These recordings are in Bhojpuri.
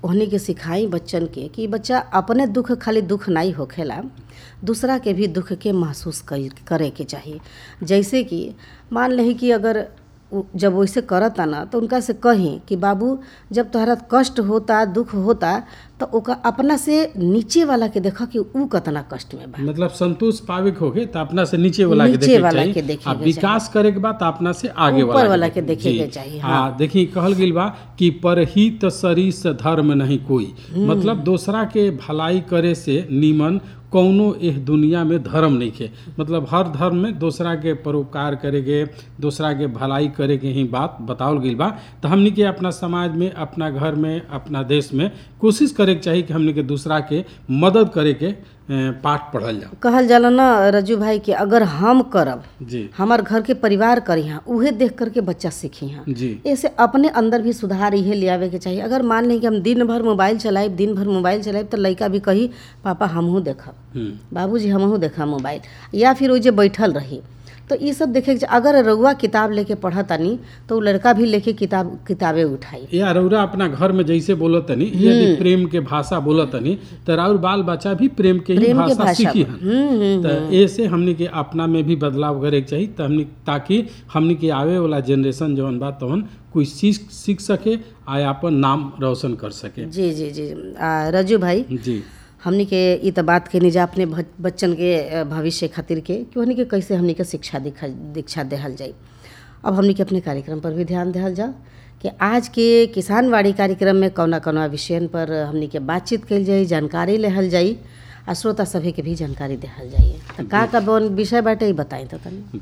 ओहनी के सिखाई बच्चन के कि बच्चा अपने दुख खाली दुख नहीं होखेला दूसरा के भी दुख के महसूस कर- करे के चाहिए जैसे कि मान लही कि अगर उ- जब वैसे करता ना तो उनका से कहीं कि बाबू जब तोहरा कष्ट होता दुख होता तो ओका अपना से नीचे वाला के देखा कि ऊ कतना कष्ट में बा मतलब संतोष पावे के होगे तो अपना से नीचे वाला के नीचे देखे के वाला चाहिए के देखे आ के विकास करे के बाद तो अपना से आगे ऊपर वाला वाला के देखे जी। के चाहिए, आ देखी कहल गेल बा कि परहित सरिस धर्म नहीं कोई मतलब दूसरा के भलाई करे से नीमन कौनो एह दुनिया में धर्म नहीं है मतलब हर धर्म में दूसरा के परोपकार करे के दूसरा के भलाई करे के ही बात बतावल गई बा तो हमनी के अपना समाज में अपना घर में अपना देश में कोशिश करे के चाहिए कि हमनी के दूसरा के मदद करे के अ, पाठ पढ़ल जाओ कहल जाला ना रजू भाई कि अगर हम करब जी हमार घर के परिवार करी हाँ उहे देख करके बच्चा सीखी हाँ जी ऐसे अपने अंदर भी सुधार इहे ले आवे के चाहिए अगर मान ली कि हम दिन भर मोबाइल चलाइब दिन भर मोबाइल चलाइब तो लड़का भी कही पापा हमहू देखब हम्म बाबूजी हमहू देखा मोबाइल या फिर वो जे बैठल रही तो ये सब देखे के चा- अगर रउआ किताब लेके पढ़तानी तो उ लड़का भी लेके किताब किताबे उठाई या रउरा अपना घर में जैसे बोलत तनी यदि प्रेम के भाषा बोलत तनी तो राउर बाल बच्चा भी प्रेम के ही प्रेम के भाषा भाषा सीखी हन हम्म हम्म तो ऐसे हमनी के अपना में भी बदलाव करे के चाहिए तो हमनी ताकि हमनी के आवे वाला जनरेशन जौन बा तौन कोई सीख सीख सके आ अपन नाम रोशन कर सके जी जी जी आ, रजू भाई जी हमनी के ई त बात के निजा अपने भ- बच्चन के अ, भविष्य खातिर के कि हमनी के कैसे हमनी के शिक्षा दिखा दीक्षा देहल जाई अब हमनी के अपने कार्यक्रम पर भी ध्यान देहल जाओ कि आज के किसानवाड़ी कार्यक्रम में कौना कौना विषयन पर हमनी के बातचीत कइल जाई जानकारी लेहल जाई आ श्रोता सभी के भी जानकारी देहल जाई त का का बन विषय बाटे ई बताई तो तनी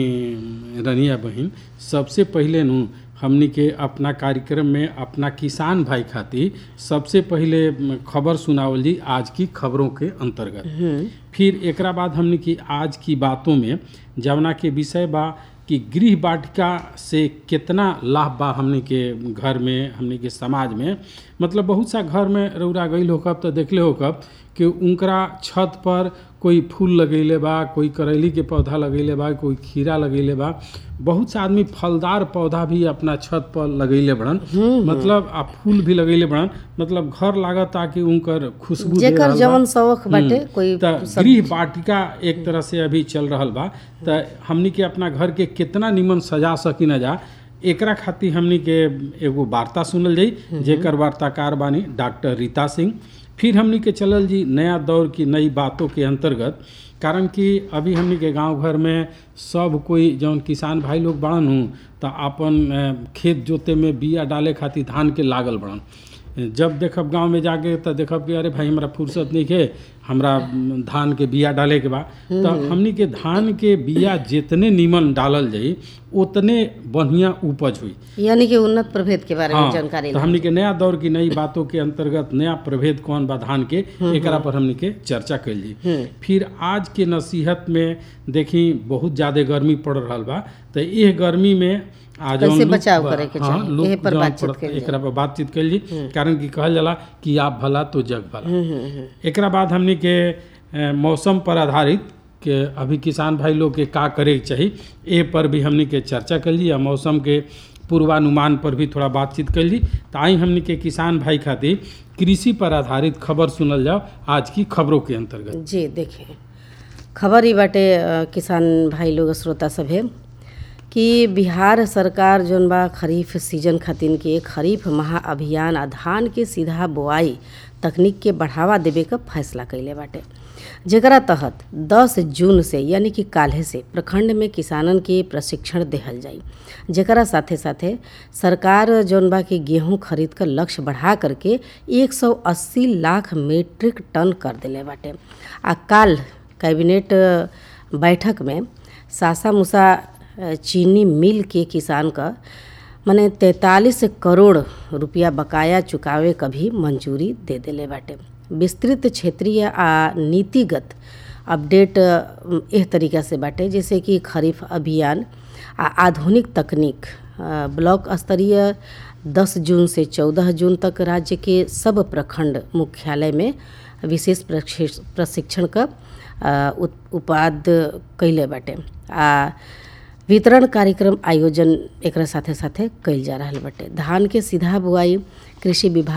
देखी रनिया बहन सबसे पहले नु हमनी के अपना कार्यक्रम में अपना किसान भाई खातिर सबसे पहले खबर सुनावल जी आज की खबरों के अंतर्गत फिर एकरा बाद हमने की आज की बातों में जवना के विषय बा कि गृह वाटिका से कितना लाभ बा हमने के घर में हमने के समाज में मतलब बहुत सा घर में रौरा गई होकब तो देखले होकब कि उनकरा छत पर कोई फूल लगैले बा कोई करैली के पौधा लगैले बा कोई खीरा लगैले बा बहुत सा आदमी फलदार पौधा भी अपना छत पर लगैले बड़न मतलब आ फूल भी लगैले बड़न मतलब घर लागता कि उनकर खुशबू दे जेकर रहल बा। जवन शौक बाटे हम्म, कोई त गृह वाटिका एक तरह से अभी चल रहल बा त हमनी के अपना घर के कितना निमन सजा सकी न जा एकरा खातिर हमनी के एगो वार्ता सुनल जाई जेकर वार्ताकार बानी डॉक्टर रीता सिंह फिर हमनी के चलल जी नया दौर की नई बातों के अंतर्गत कारण कि अभी हमनी के गांव घर में सब कोई जौन किसान भाई लोग बड़न हूँ तो अपन अ, खेत जोते में बिया डाले खातिर धान के लागल बड़न जब देखब गांव में जाके तो देखब कि अरे भाई हमरा फुर्सत नहीं है हमरा म, धान के बिया डाले के बा तो हमनी के धान के बिया जितने नीमन डालल जाई उतने बढ़िया उपज हुई यानी कि उन्नत प्रभेद के बारे में हाँ, जानकारी तो हमनी के नया दौर की नई बातों के अंतर्गत नया प्रभेद कौन बा धान के एकरा पर हमनी के चर्चा कैल जी फिर आज के नसीहत में देखी बहुत ज्यादा गर्मी पड़ रहल बा तो यह गर्मी में आज कैसे बचाव करे के हाँ, चाही? लोग एहे पर जौन बातचीत पड़त- कइल जाई। एकरा पर बातचीत कैल जी कारण कि कहल जाला कि आप भला तो जग भला एकरा बाद हमनी के अ, मौसम पर आधारित के अभी किसान भाई लोग के का करे के चाही ए पर भी हमनी के चर्चा कर ली आ मौसम के पूर्वानुमान पर भी थोड़ा बातचीत कर ली तो आई हमनी के किसान भाई खातिर कृषि पर आधारित खबर सुनल जाओ आज की खबरों के अंतर्गत जी देखिए खबर ही बाटे अ, किसान भाई लोग श्रोता सभे कि बिहार सरकार जौन बा खरीफ सीजन खातिर के खरीफ महाअभियान आ धान के सीधा बोआई तकनीक के बढ़ावा देवे का फैसला कैले बाटे जेकरा तहत 10 जून से यानी कि काल्हे से प्रखंड में किसानन के प्रशिक्षण देहल जाई जेकरा साथे साथे सरकार जौन बा के गेहूं खरीद कर लक्ष्य बढ़ा करके 180 लाख मीट्रिक टन कर देले बाटे आ काल कैबिनेट बैठक में सासा मूसा अ, चीनी मिल के किसान का मने तैंतालीस करोड़ रुपया बकाया चुकावे क भी मंजूरी दे देले बाटे विस्तृत क्षेत्रीय आ नीतिगत अपडेट अ, एह तरीका से बाटे जैसे कि खरीफ अभियान आ आधुनिक तकनीक अ, ब्लॉक स्तरीय 10 जून से 14 जून तक राज्य के सब प्रखंड मुख्यालय में विशेष प्रशिक्ष- प्रशिक्षण का अ, उत- उपाध्य कैले बाटे आ वितरण कार्यक्रम आयोजन एकरा साथे साथे कइल जा रहल बाटे धान के सीधा बुआई कृषि विभाग